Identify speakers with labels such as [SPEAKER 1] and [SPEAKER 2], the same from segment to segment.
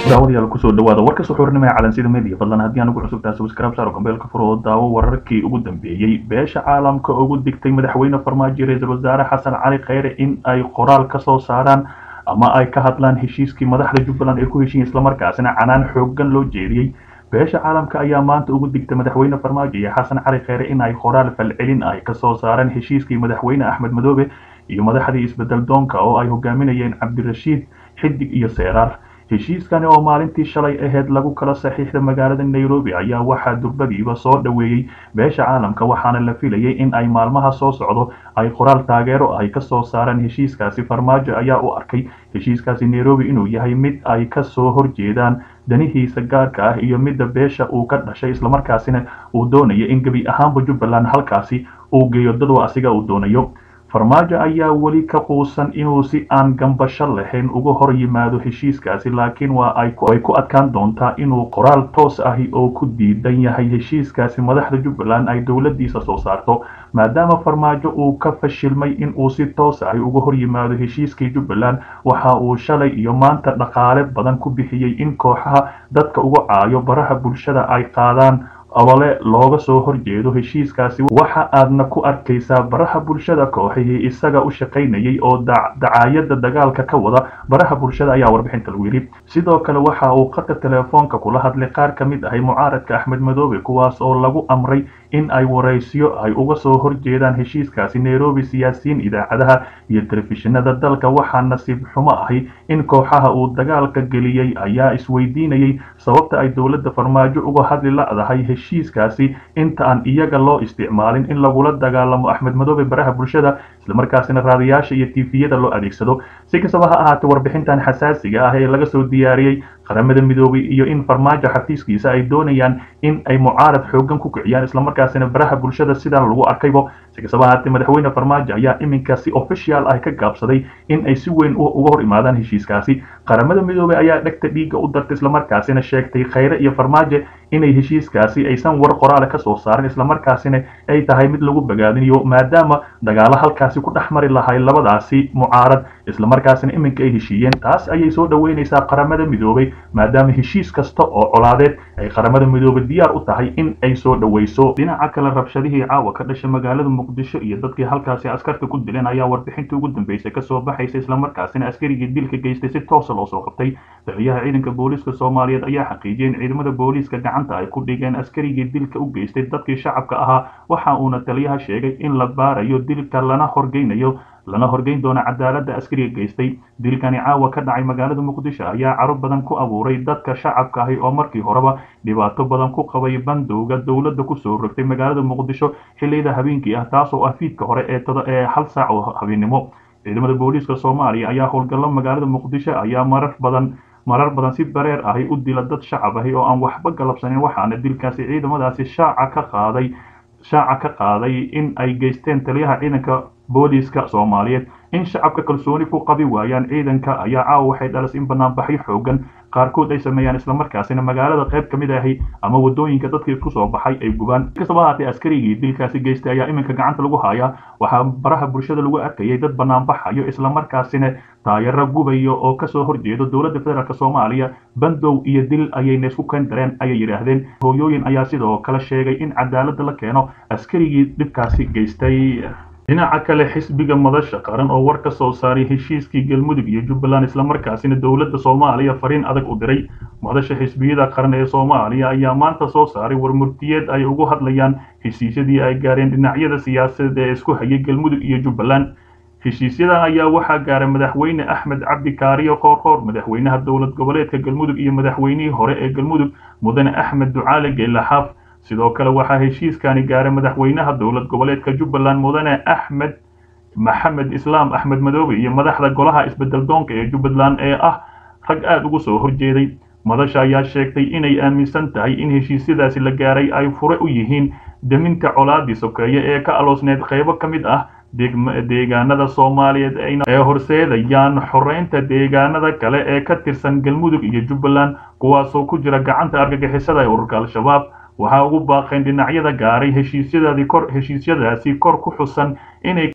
[SPEAKER 1] daawadayaal kusoo dhawaada warka suxuurnimo ee calansida media fadlan haddii aan ugu cusubtahay subscribe saaro gambeelka furo oo daawo wararkii ugu dambeeyey beesha caalamka ugu digtay madaxweyne farmaajo ra-iisul wasaare xasan cali kheyre in ay qoraal ka soo saaraan ama ay ka hadlaan heshiiskii madaxda jubbaland ay ku heshiin islamarkaasina canaan xoogan loo jeediyey beesha caalamka ayaa maanta ugu digtay madaxweyne farmaajo iyo xasan cali kheyre in ay qoraal falcelin ay kasoo saareen heshiiskii madaxweyne axmed madoobe iyo madaxdii isbedel doonka oo ay hogaaminayeen cabdirashiid xidig iyo seeraar heshiiskani oo maalintii shalay aheyd lagu kala saxiixda magaalada nairobi ayaa waxaa durbadiiba soo dhoweeyey beesha caalamka waxaana la filayay in ay maalmaha soo socdo ay qoraal taageero ay kasoo saaraan heshiiskaasi farmaajo ayaa u arkay heshiiskaasi nairobi inuu yahay mid ay kasoo horjeedaan danihiisa gaarka ah iyo midda beesha uu ka dhashay islamarkaasina uu doonayo in gebi ahaanba jubbaland halkaasi uu geeyo dadwa asiga uu doonayo farmaajo ayaa weli ka quusan inuu si aan gambasho lahayn uga hor yimaado heshiiskaasi laakiin waa ay ku adkaan doontaa inuu qoraal toos ahi oo ku diidan yahay heshiiskaasi madaxda jubbaland ay dowladiisa soo saarto maadaama farmaajo uu ka fashilmay in uu si toos ahi uga hor yimaado heshiiskii jubbaland waxa uu shalay iyo maanta dhaqaale badan ku bixiyey in kooxaha dadka uga caayo baraha bulshada ay qaadaan olole looga soo horjeedo heshiiskaasi waxa aadna ku arkaysaa baraha bulshada kooxihii isaga u shaqaynayay oo dacaayada dagaalka ka wada baraha bulshada ayaa warbixinta lagu yidhi sidoo kale waxa uu qadka telefoonka kula hadlay qaar ka mid ahay mucaaradka axmed madoobe kuwaas oo lagu amray in ay waraysiyo ay uga soo horjeedaan heshiiskaasi nairobi siyaasiyiin idaacadaha iyo telefishinada dalka waxaa nasiib xumo ahi in kooxaha uu dagaalka geliyey ayaa isweydiinayay sababta ay dowladda farmaajo uga hadli la'dahay heshiiskaasi inta aan iyaga loo isticmaalin in lagula dagaalamo axmed madoobe baraha bulshada islamarkaasina raadiyaasha iyo tifiyada loo adeegsado si kastaba ha ahaatee warbixintan xasaasiga ah ee laga soo diyaariyey qaramada midoobay iyo in farmaajo xafiiskiisa ay doonayaan in ay mucaarad xoogan ku kiciyaan islamarkaasina baraha bulshada sidan lagu arkaybo si kastaba ahaatee madaxweyne farmaajo ayaa iminka si official ah ka gaabsaday in ay si weyn uga hor imaadaan heshiiskaasi qaramada midoobay ayaa dhegta dhiigga u dartay islamarkaasina sheegtay kheyre iyo farmaajo inay heshiiskaasi aysan war qoraale kasoo saarin islamarkaasina ay tahay mid lagu bagaadinayo maadaama dagaalo halkaasi ku dhex mari lahay labadaasi mucaarad islamarkaasina iminka ay heshiiyeen taas ayay soo dhoweynaysaa qaramada midoobay maadaama heshiis kasta oo colaadeed ay qaramada midoobay diyaar u tahay in ay soo dhoweyso dhinaca kale rabshadihii caawa ka dhashay magaalada muqdisho iyo dadkii halkaasi askarta ku dileen ayaa warbixintii ugu dambeysay kasoo baxaysa islamarkaasina askarigii dilka geystay si toosa loo soo qabtay taliyaha ciidanka booliiska soomaaliyeed ayaa xaqiijiyay in ciidamada booliiska gacanta ay ku dhigeen askarigii dilka u geystay dadkii shacabka ahaa waxa uuna taliyaha sheegay in la baarayo dilka lana horgeynayo lana horgeyn doona cadaaladda askariga geystay dilkani caawa ka dhacay magaalada muqdisho ayaa caro badan ku abuuray dadka shacabka ahi oo markii horeba dhibaato badan ku qabay bandowga dowladda kusoo rogtay magaalada muqdisho xilliyada habeenkii ah taasoo ah fiidka hore ee hal saac oo habeennimo ciidamada booliiska soomaaliya ayaa howlgallo magaalada muqdisho ayaa marar badan marar badan si bareer ahi u dila dad shacab ahi oo aan waxba galabsanin waxaana dilkaasi ciidamadaasi shaaca ka qaaday shaaca ka qaaday in ay geysteen taliyaha ciidanka booliiska soomaaliyeed in shacabka kalsooni ku qabi waayaan ciidanka ayaa caawa waxay dhalas in banaanbaxyo xoogan qaarkood ay sameeyaan islamarkaasina magaalada qayb ka mid ahi ama wadooyinka dadkii isku soo baxay ay gubaan kastaba ahaatee askarigii dilkaasi geystay ayaa iminka gacanta lagu hayaa waxaa baraha bulshada lagu arkayay dad banaanbaxayo islamarkaasina taayaro gubayo oo kasoo horjeedo dowladda federaalk soomaaliya bandow iyo dil ayayna isku keen dareen ayay yidhaahdeen hooyooyin ayaa sidoo kale sheegay in cadaaladda la keeno askarigii dhibkaasi geystay dhinaca kale xisbiga madasha qaran oo war ka soo saaray heshiiskii galmudug iyo jubbaland islamarkaasina dowladda soomaaliya fariin adag u diray madasha xisbiyada qaran ee soomaaliya ayaa maanta soo saaray warmurtiyeed ay ugu hadlayaan heshiisyadii ay gaareen dhinacyada siyaasadeed ee isku hayay galmudug iyo jubbaland heshiisyadan ayaa waxaa gaaray madaxweyne axmed cabdi kaariyo qoorqoor madaxweynaha dowlad goboleedka galmudug iyo madaxweynihii hore ee galmudug mudane axmed ducaale geelaxaaf sidoo kale waxaa heshiiskani gaaray madaxweynaha dowlad goboleedka jubbaland mudane axmed maxamed islaam axmed madoobe iyo madaxda golaha isbedel doonka ee jubbaland ee ah rag aada ugu soo horjeeday madasha ayaa sheegtay inay aaminsan tahay in heshiisyadaasi la gaaray ay fure u yihiin deminta colaadii sokeeye ee ka aloosneed qaybo ka mid ah deegaanada soomaaliyeed ee horseedayaan xoreynta deegaanada kale ee ka tirsan galmudug iyo jubbaland kuwaasoo ku jira gacanta argagixisada ee ururka al-shabaab waxaa ugu baaqeen dhinacyada gaaray heshiisyadaasi kor heshiisyadaasi kor ku xusan inay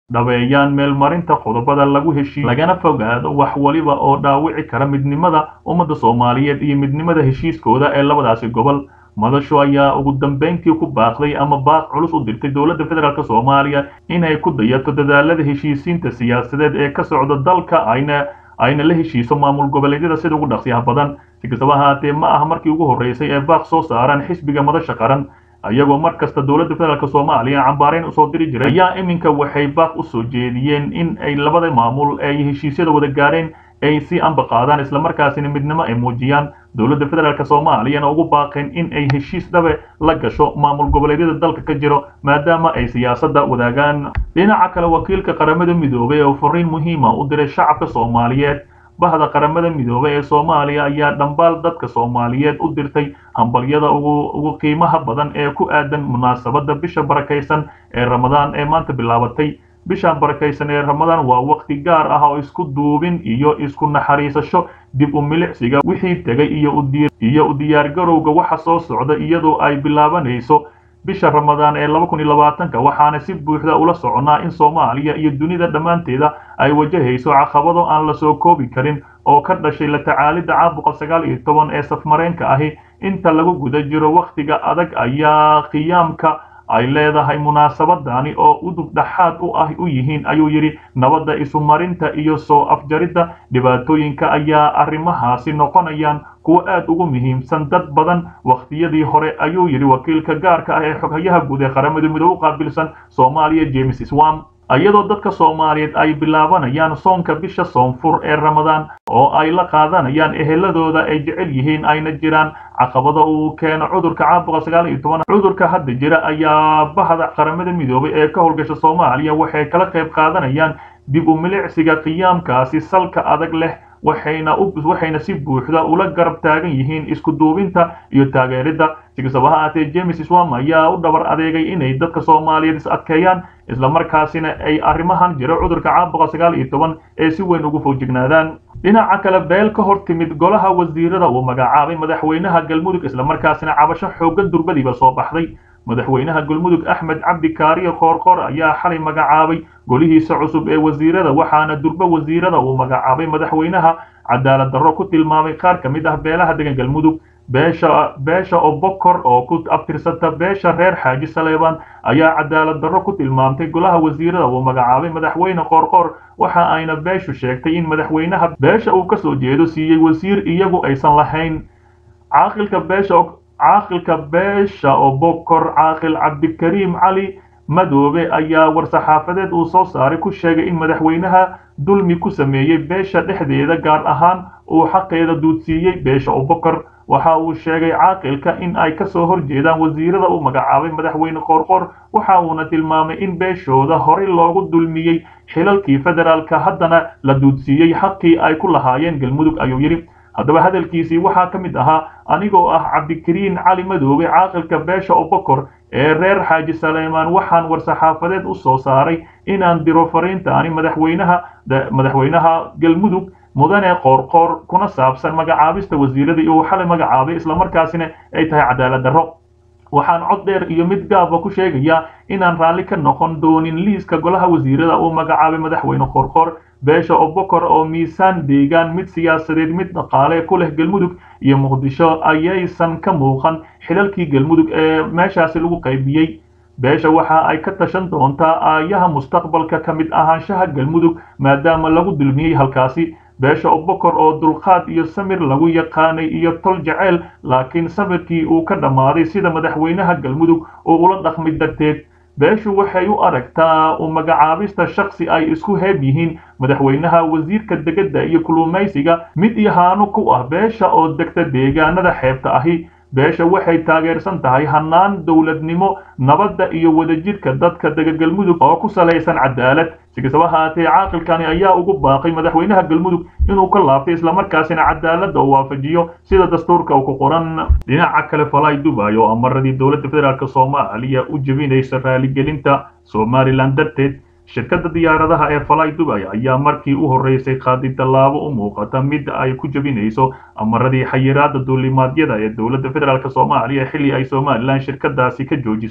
[SPEAKER 1] dhabeeyaan meelmarinta qodobada lagu heshiiyo lagana fogaado wax waliba oo dhaawici kara midnimada ummadda soomaaliyeed iyo midnimada heshiiskooda ee labadaasi gobol madashu ayaa ugu dambeyntii ku baaqday ama baaq culus u dirtay dowladda federaalk soomaaliya inay ku dayato dadaalada heshiisiinta siyaasadeed ee ka socda dalka ayna ayna la heshiiso maamul goboleedyada sida ugu dhaqsiyaha badan si kastaba ahaatee ma aha markii ugu horreysay ee baaq soo saaraan xisbiga madasha qaran iyagoo mar kasta dowladda federaalk soomaaliya cambaarayn usoo diri jiray ayaa iminka waxay baaq usoo jeediyeen in ay labada maamul ay heshiisyada wada gaareen ay si amba qaadaan islamarkaasina midnimo ay muujiyaan dowladda federaalk soomaaliyana ugu baaqeen in ay heshiis dhabe la gasho maamul goboleedyada dalka ka jiro maadaama ay siyaasadda wadaagaan dhinaca kale wakiilka qaramada midoobay oo fariin muhiima u diray shacabka soomaaliyeed bahda qaramada midoobay ee soomaaliya ayaa dhambaal dadka soomaaliyeed u dirtay hambalyada ugu qiimaha badan ee ku aadan munaasabadda bisha barakaysan ee ramadaan ee maanta bilaabatay bishaan barakaysan ee ramadaan waa waqti gaar ah oo isku duubin iyo isku naxariisasho dib u milicsiga wixii tegay iyo u diyaargarowga waxa soo socda iyadoo ay bilaabanayso bisha ramadaan ee laba kun iyo labaatanka waxaana si buuxda ula soconaa in soomaaliya iyo dunida dhammaanteeda ay wajahayso caqabado aan la soo koobi karin oo ka dhashay la tacaalidda caabuqa sagaal iyo toban ee safmareenka ahi inta lagu guda jiro wakhtiga adag ayaa qiyaamka ay leedahay munaasabadani oo udub dhaxaad u ah u yihiin ayuu yidhi nabadda isumarinta iyo soo afjaridda dhibaatooyinka ayaa arrimahaasi noqonayaan kuwo aad ugu muhiimsan dad badan wakhtiyadii hore ayuu yidhi wakiilka gaarka ah ee xoghayaha guud ee qaramada midoobe u qaabilsan soomaaliya james swam iyadoo dadka soomaaliyeed ay bilaabanayaan soonka bisha soonfur ee ramadaan oo ay la qaadanayaan eheladooda ay jecel yihiin ayna jiraan caqabada uu keeno cudurka caabuqa sagaal iyo toban cudurka hadda jira ayaa bahda qaramada midoobay ee ka howlgasha soomaaliya waxay kala qayb qaadanayaan dib u milicsiga qiyaamkaasi salka adag leh waxayna waxayna si buuxda ula garab taagan yihiin isku duubinta iyo taageeridda si kastaba ha ahaatee james swam ayaa u dhabar adeegay inay dadka soomaaliyeed is adkeeyaan islamarkaasina ay arrimahan jiro cudurka caabuqa sagaal iyo toban ee si weyn ugu fogjignaadaan dhinaca kale beel ka hor timid golaha wasiirada uu magacaabay madaxweynaha galmudug islamarkaasina cabasho xooggan durbadiiba soo baxday madaxweynaha galmudug axmed cabdi kaariyo koorkoor ayaa xalay magacaabay golihiisa cusub ee wasiirada waxaana durbe wasiirada uu magacaabay madaxweynaha cadaalad darro ku tilmaamay qaar ka mid ah beelaha degan galmudug beesha beesha obokor oo ku abtirsata beesha reer xaaji saleebaan ayaa cadaalad darro ku tilmaamtay golaha wasiirada uu magacaabay madaxweyne qoorqoor waxa ayna beeshu sheegtay in madaxweynaha beesha uu kasoo jeedo siiyey wasiir iyagu aysan lahayn caaqilka beesha caaqilka beesha obokor caaqil cabdikariim cali madoobe ayaa war-saxaafadeed uu soo saaray ku sheegay in madaxweynaha dulmi ku sameeyey beesha dhexdeeda gaar ahaan uu xaqeeda duudsiiyey beesha obokor waxa uu sheegay caaqilka in ay kasoo horjeedaan wasiirada uu magacaabay madaxweyne qoorqoor waxa uuna tilmaamay in beeshooda horey loogu dulmiyey xilalkii federaalka haddana la duudsiiyey xaqii ay ku lahaayeen galmudug ayuu yidhi haddaba hadalkiisii waxaa ka mid ahaa anigoo ah cabdikariin cali madoobe caaqilka beesha obokor ee reer xaaji saleymaan waxaan war-saxaafadeed u soo saaray inaan diro fariintaani madaxweynaha madaxweynaha galmudug mudane qoorqoor kuna saabsan magacaabista wasiiradii uu xalay magacaabay islamarkaasina ay tahay cadaalad darro waxaan cod dheer iyo mid gaaba ku sheegayaa inaan raalli ka noqon doonin liiska golaha wasiirada uu magacaabay madaxweyne qoorqoor beesha obokor oo miisaan deegaan mid siyaasadeed mid dhaqaale ku leh galmudug iyo muqdisho ayaysan ka muuqan xilalkii galmudug ee meeshaasi lagu qaybiyey beesha waxa ay ka tashan doontaa aayaha mustaqbalka ka mid ahaanshaha galmudug maadaama lagu dulmiyey halkaasi beesha obokor oo dulqaad iyo samir lagu yaqaanay iyo tol jeceyl laakiin samirkii uu ka dhammaaday sida madaxweynaha galmudug oo ula dhaqmay darteed beeshu waxay u aragtaa u magacaabista shaksi ay isku heeb yihiin madaxweynaha wasiirka degedda iyo kulumaysiga mid yahaano ku ah beesha oo degta deegaanada xeebta ahi beesha waxay taageersan tahay hannaan dowladnimo nabadda iyo wadajirka dadka dega galmudug oo ku salaysan cadaalad si kastaba haatee caaqilkani ayaa ugu baaqay madaxweynaha galmudug inuu ka laabtay islamarkaasina cadaaladda uu waafajiyo sida dastuurka uu ku qoran dhinaca kale falay dubay oo amaradii dowladda federaalk soomaaliya u jebinaysa raaligelinta somalilan darteed shirkadda diyaaradaha ee falay dubay ayaa markii u horreysay qaaday tallaabo u muuqata mid ay ku jebinayso amaradii xayiraadda duulimaadyada ee dowladda federaalk soomaaliya xilli ay somalilan shirkadaasi ka joojisay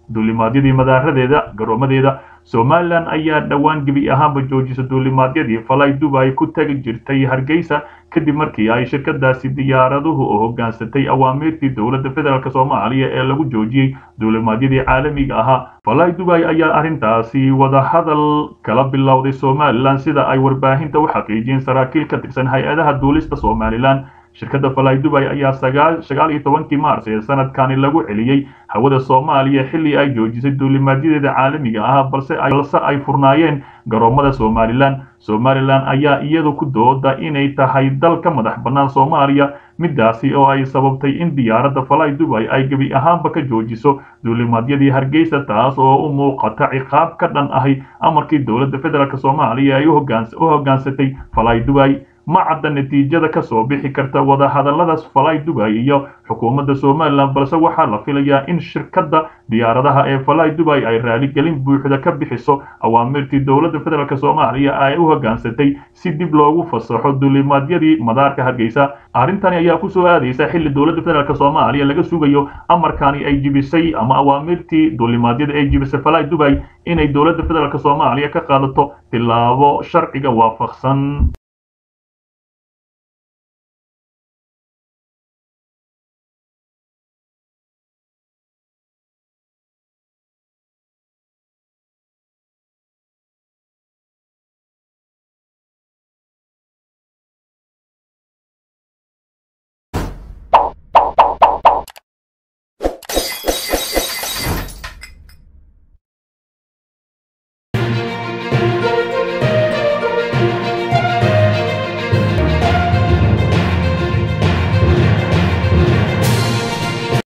[SPEAKER 1] duulimaadyadii madaaradeeda garoomadeeda somalilan ayaa dhowaan gebi ahaanba joojisa duulimaadyadii falay dubay ku tagi jirtay hargeysa kadib markii ay shirkadaasi diyaaraduhu oo hogaansatay awaamiirtii dowladda federaalk soomaaliya ee lagu joojiyey duulimaadyadii caalamiga ahaa falay dubay ayaa arrintaasi wadahadal kala bilowday somalilan sida ay warbaahinta u xaqiijiyeen saraakiil ka tirsan hay-adaha duulista somalilan shirkadda falay dubay ayaa sagaal iyo tobankii maars ee sanadkani lagu celiyey hawada soomaaliya xilli ay joojisay duulimaadyadeeda caalamiga ah balse ay furnaayeen garoomada somalilan somalilan ayaa iyadu ku dooda inay tahay dal ka madax bannaan soomaaliya midaasi oo ay sababtay in diyaaradda falay dubay ay gebi ahaanba ka joojiso duulimaadyadii hargeysa taas oo u muuqata ciqaab ka dhan ahi amarkii dowladda federaalk soomaaliya ay u hoggaansatay falay dubay ma cadda natiijada ka soo bixi karta wadahadalladaas falay dubay iyo xukuumadda somalilan balse waxaa la filayaa in shirkadda diyaaradaha ee falay dubay ay raaligelin buuxda ka bixiso awaamirtii dowladda federaalk soomaaliya ay u hoggaansatay si dib loogu fasaxo duulimaadyadii madaarka hargeysa arrintani ayaa kusoo aadaysa xilli dowladda federaalk soomaaliya laga sugayo amarkani ay jibisay ama awaamirtii duulimaadyada ay jibisay falay dubay inay dowladda federaalk soomaaliya ka qaadato tilaabo sharciga waafaqsan